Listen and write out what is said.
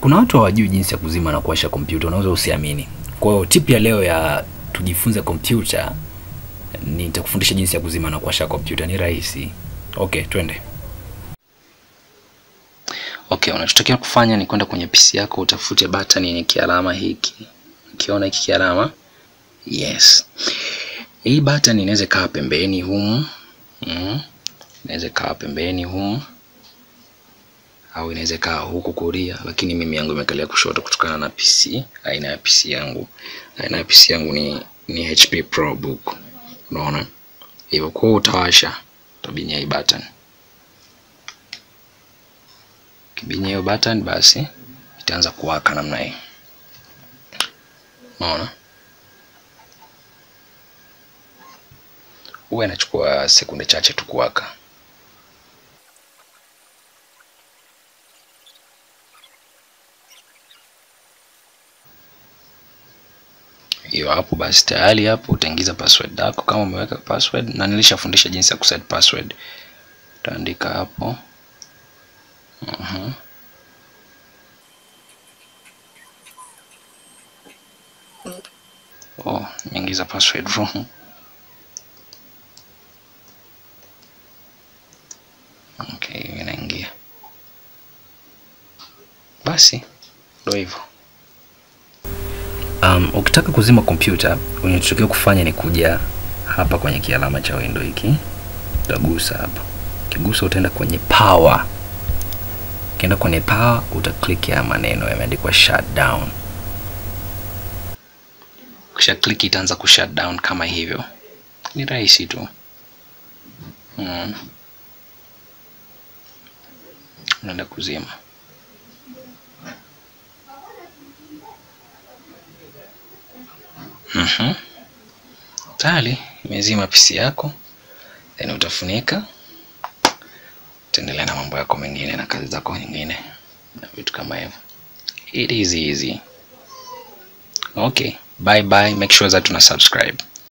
kuna watu hawajui jinsi ya kuzima na kuwasha kompyuta, unaweza usiamini. Kwa hiyo tip ya leo ya tujifunze kompyuta, nitakufundisha jinsi ya kuzima na kuwasha kompyuta. Ni rahisi. Okay, twende. Okay, unachotakiwa kufanya ni kwenda kwenye PC yako utafute button yenye kialama hiki. Ukiona hiki kialama? Yes. Hii button inaweza kaa pembeni humu. Mm. Inaweza kaa pembeni humu au inaweza kaa huku kulia, lakini mimi yangu imekalia kushoto kutokana na PC, aina ya PC yangu. Aina ya PC yangu ni ni HP ProBook. Unaona? Hivyo kwa utawasha, utabinya hii button. Kibinya hiyo button basi itaanza kuwaka namna hii. Unaona? Huwa inachukua sekunde chache tu kuwaka. hiyo hapo basi tayari hapo utaingiza password yako kama umeweka password na nilishafundisha jinsi ya kuset password utaandika hapo uh-huh. oh nimeingiza password wrong okay inaingia basi ndio hivyo Um, ukitaka kuzima kompyuta unachotakiwa kufanya ni kuja hapa kwenye kialama cha window hiki, utagusa hapa. Ukigusa utaenda kwenye power. Ukienda kwenye power utaclick ya maneno yameandikwa shutdown. Kisha click itaanza ku shutdown kama hivyo. Ni rahisi tu. Hmm. Unaenda kuzima. Mhm. Tayari imezima PC yako, then utafunika, utaendelea na mambo yako mengine na kazi zako nyingine na vitu kama hivyo. It is easy. Okay, bye bye. Make sure that una subscribe.